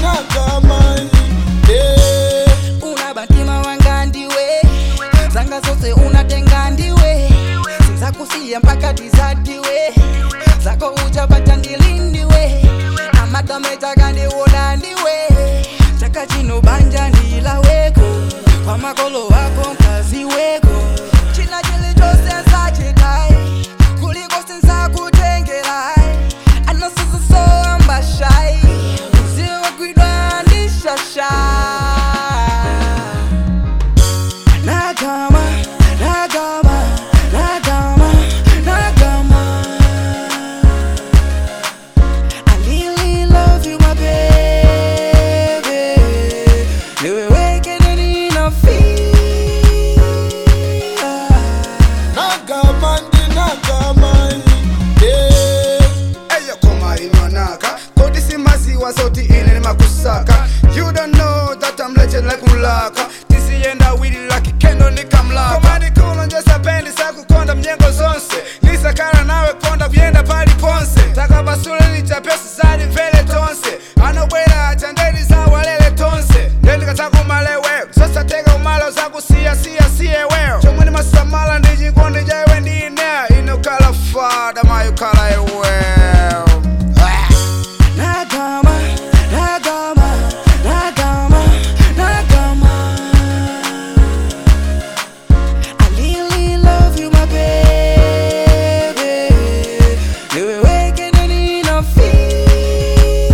ndinagama Eh, unabantima wanga ndiwe zanga zose unatenga ndiwe sizakusiya mpaka tizadiwe zako uchapata ndilindiwe amatametaka ndiwona ndiwe chaka chino banja ndilaweko kwa makolo wako mkazi weko china chilichose sachitai kuliko sinzakutengerai anosizisoambashai uziwagwidwa ndishasha Nagama, Nagama, Nagama, Nagama. I really love you, my baby. Niwe weke nini na feel. nagama ndinagama Eh, eyo koma inonaka kodi simaziwa zoti ine nimakusaka you don't know that I'm legend like mulaka tisiyenda wili like kendo nikamlaka koma ndikulonjesa pendi sakukonda mnyengo zonse nisakala nawe konda kuyenda pali ponse takapasule lichapesi zali mvele tonse anobwera achandeli zawalele tonse ndendikatakumaleweyo sosateka umalo zakusiyasiyasiyeweyo chomwe ndimasamala ndichikondi jaiwe ndine inokala fada mayokala eweyo Nagama, Nagama, Nagama, Nagama. I really love you, my baby. Niwe weke nini na feel.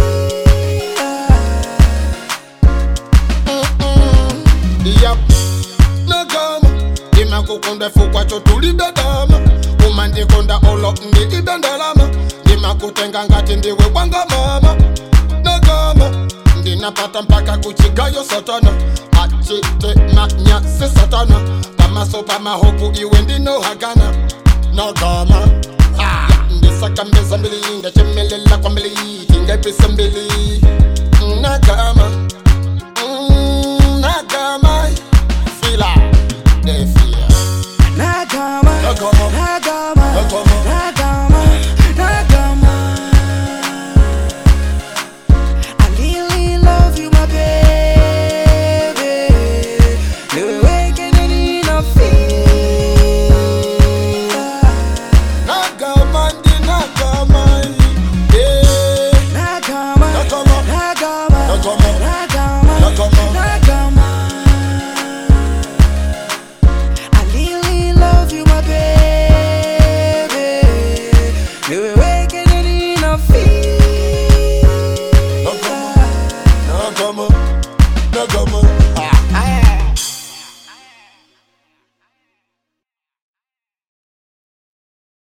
Yep. nagama ndimakukunda fukwacho tulidadama umandikonda olo ndi idandalama ndimakutenga ngati ndiwe bwanga mama nagama ndinapata mpaka kuchigayo satana achite manyasi satana pamaso pamahopu iwe ndinohagana nagama Ah, ndisakambeza mbili ndachemelela kwa mbili tingaipisa mbili